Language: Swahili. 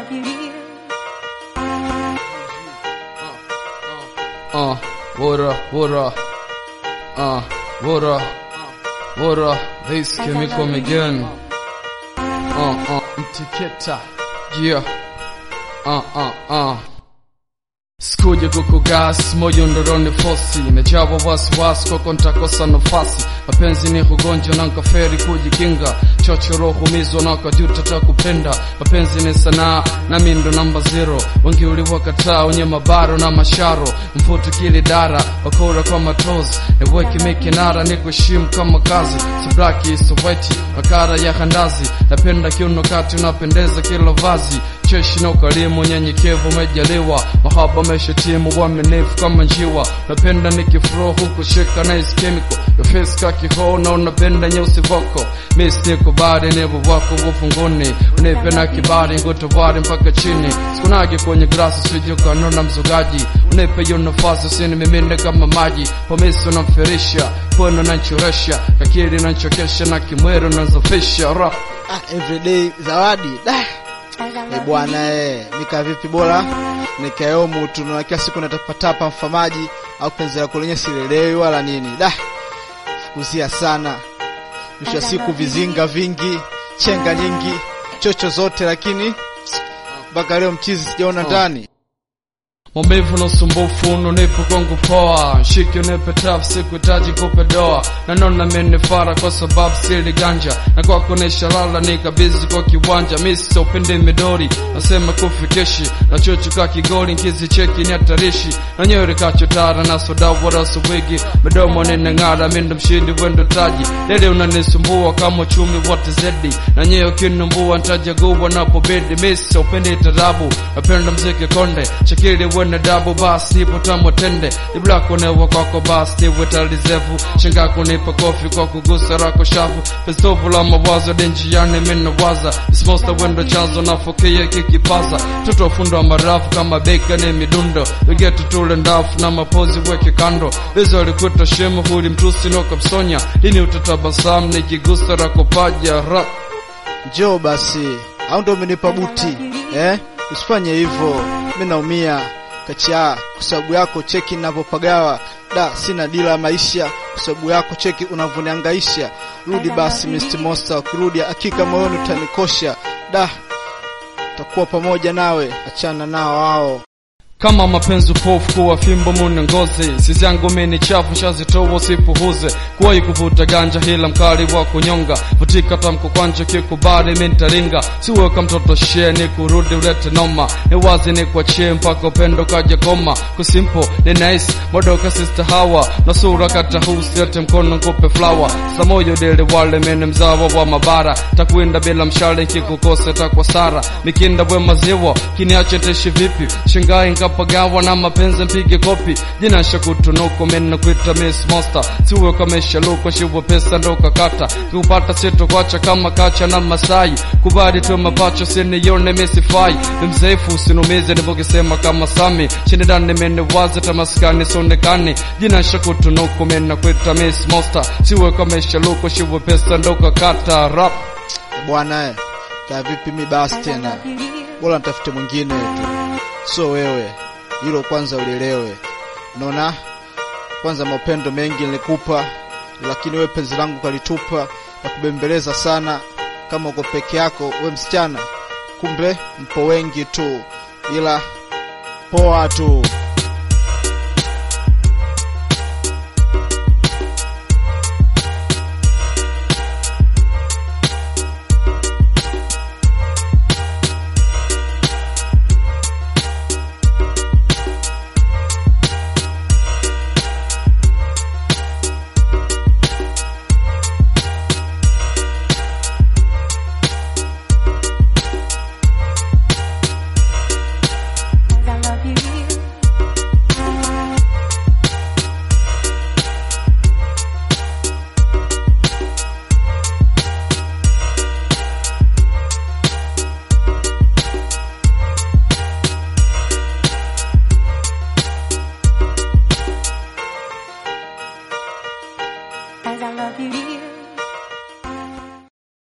Uh, what up, what up? Uh, what up? What up? This chemical again. Uh, uh, mtiketa. Yeah. Uh, uh, uh. Sikuja kukugas moyo ndoroni fosi Imejawa wasiwasi kwako ntakosa nafasi Mapenzi ni ugonjwa na nkaferi kujikinga Chochoro humizwa na kajuta ta kupenda Mapenzi ni sanaa na mindo namba zero Wengi uliwakataa wenye mabaro na masharo Mfutu kili dara wakora kwa matozi Eweki mekinara ni kuheshimu kama kazi Sibraki soweti makara ya handazi Napenda kiuno kati unapendeza kila vazi cheshi na ukarimu, nyenyekevu umejaliwa, mahaba ameshatimu, uaminifu kama njiwa. Napenda nikifuro huku shika na is chemical your face ka kiho na unapenda nyeusi voko miss niko bari nevo wako ufunguni unipe na kibari ngutovare mpaka chini sikunage kwenye grasi sijukano na mzugaji unipe hiyo nafasi usini mimine kama maji pomisi unamfirisha pweno nanchoresha kakiri nanchokesha na kimwero nanzofisha ra Ah, everyday zawadi da Eh, bwana eh, nika vipi bora nikayomu tu na kila siku natapatapa mfamaji au penzi lako lenye silelewi wala nini da fukuzia sana mwisho wa siku vizinga vingi chenga nyingi chocho zote lakini mpaka leo mchizi sijaona ndani maumivu na usumbufu unanipa kwangu poa shiki unipe taf sikuhitaji kupe doa nanona menifara kwa sababu sili ganja na kwako nishalala nikabizi kwa kiwanja misi upende midori nasema kufikishi na chochuka kigoli nkizi cheki ni hatarishi na nyeri kachotara na soda wala suwigi midomo ninang'ara mindo mshindi wendo taji dede unanisumbua kama uchumi wote zedi na nyeo kinumbua ntajaguwa napobidi misi upende tarabu napenda mziki konde shakili wene dabu basi nipo tamo tende iblako newa kwako basi niwe talizevu shinga kunipa kofi kwa kugusa rako shavu pestovu la mawazo denjiani minawaza ismosta wendo chanzo nafukia kikipaza tutofundwa marafu kama beka ni midundo vigetu tule ndafu na mapozi weke kando bizo alikuta shemu huli mtusi noka msonya lini utatabasamu nikigusa rako paja rap njoo basi au ndo umenipa buti eh? usifanye hivyo mi naumia kachaa kwa sababu yako cheki ninavyopagawa da sina dila ya maisha kwa sababu yako cheki unavyoniangaisha rudi basi Mr. Monster ukirudi hakika moyoni utanikosha da takuwa pamoja nawe achana nao wao kama mapenzi upofu kuwa fimbo mune ngozi sisi yangu mini chafu shazitoa usipuhuze kuwahi kuvuta ganja hila mkali wa kunyonga vutika tamko kwanja kikubali mintaringa siweka mtoto sheni kurudi ulete noma ni wazi ni kuachie mpaka upendo kaja koma kusimpo ni nice modoka sister hawa na sura kata husiete mkono nkupe flower samoyo dele wale mene mzawa wa mabara takwinda bila mshale kikukosa takwa sara mikinda bwe maziwa kiniache teshi vipi shingai nkapagawa na mapenzi mpige kopi jina shakutunuko mena kwita miss monster siwe kamesha luko shiwa pesa ndo kakata kiupata sito kwacha kama kacha na masai kubali tu mapacho sinione misifai mzaifu usinumize nivokisema kama sami shindani mene waze tamaskani sonekani jina shakutunuko mena kwita miss monster siwe kamesha luko shiwa pesa ndo kakata rap Eh, bwana eh, kaa vipi mi basi tena bora nitafute mwingine tu so wewe hilo kwanza ulielewe naona kwanza mapendo mengi nilikupa lakini wewe penzi langu kalitupa na kubembeleza sana kama uko peke yako we msichana kumbe mpo wengi tu ila poa tu